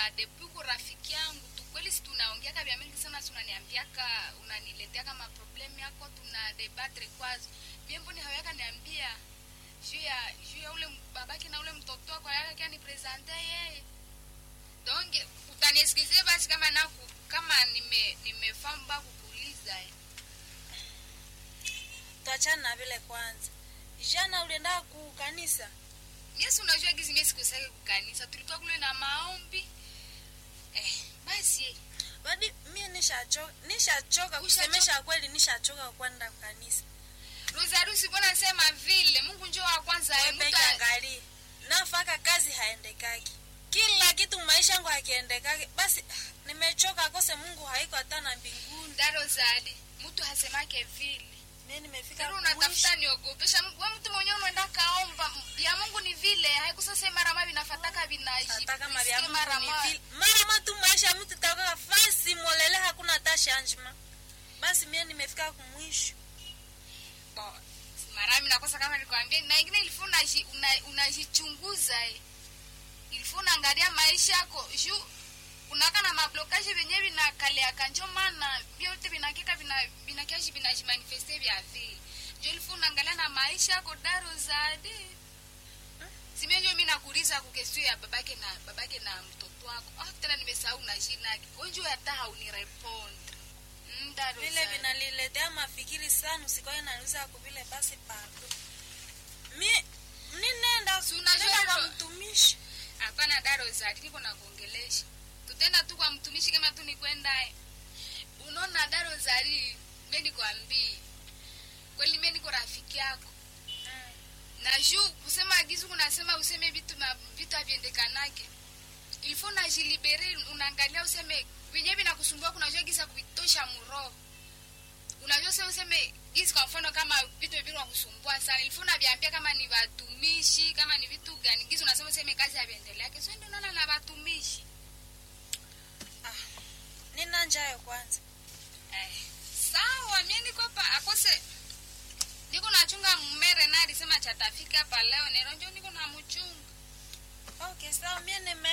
na depuis ku rafiki yangu tu kweli si tunaongeaka vya mingi sana si unaniambiaka unanileteaka maproblemu yako tuna debatre kwazo mie mboni haweka niambia juu ya juu ya ule babaki na ule mtoto wako yake anipresente yeye donc utaniesikizie basi kama naku kama nime nimefamba kukuuliza eh. tuachane na vile kwanza jana ulienda ku kanisa Yesu unajua gizi mimi sikusake kukanisa tulikuwa kule na maombi eh, basi badi mie nishachoka nishachoka kusemesha kweli nishachoka kwenda kanisa Rosarusi mbona sema vile Mungu njoo wa kwanza eh, wepeke mtu a- angalie nafaka kazi haendekaki kila kitu maisha yangu hakiendekaki basi nimechoka kose mungu haiko hata na mbinguni da Rosali mtu hasemake vile mie nimefika Kero mwisho. unatafuta niogopesha we mtu mwenyewe unaenda kaomba ya Mungu ni vile haikusasa mara mabi nafataka hata kama vya vinaji mara Mungu ni mabi vile mama tu maisha ya mtu takaa fasi molele hakuna hata shanjima basi mie nimefika kumwisho Bo, marami nakosa kama nikwambia na ingine ilifua unaji- una- unajichunguza eh. ilifua unaangalia maisha yako juu unaka na mablokaji venye vinakaleaka njo maana vyote vinakika vina- vinakiaji vinajimanifeste vya vile njo ilifua unaangalia na maisha yako daro zadi simie njo mi nakuuliza kukesio ya babake na babake na mtoto wako ah, tena nimesahau na jina yake onjo hata haunirepondre mm, daro vile zadi. vinaliletea mafikiri sana usikoe nanuza kuvile basi pardo mi ninenda Si unajua nenda kwa hilo- mtumishi hapana daro zati niko na kuongelesha tutenda tu kwa mtumishi kama tu nikwendaye unaona daro zari mbe nikwambii kweli mbe niko rafiki yako na juu kusema agizu kunasema useme vitu ma- vitu havyendekanake ilifo najilibere unaangalia useme venye vinakusumbua kunajua giza kuvitosha muroho unajua se useme gizi kwa mfano kama vitu vile kusumbua sana ilifo unaviambia kama ni watumishi kama ni vitu gani gizi unasema useme kazi haviendeleake so ndio unaona na watumishi ah, nina njayo kwanza Eh, sawa mie niko hapa akose niko nachunga mmere na alisema chatafika hapa leo nero njo niko na mchunga okay sawa mie nime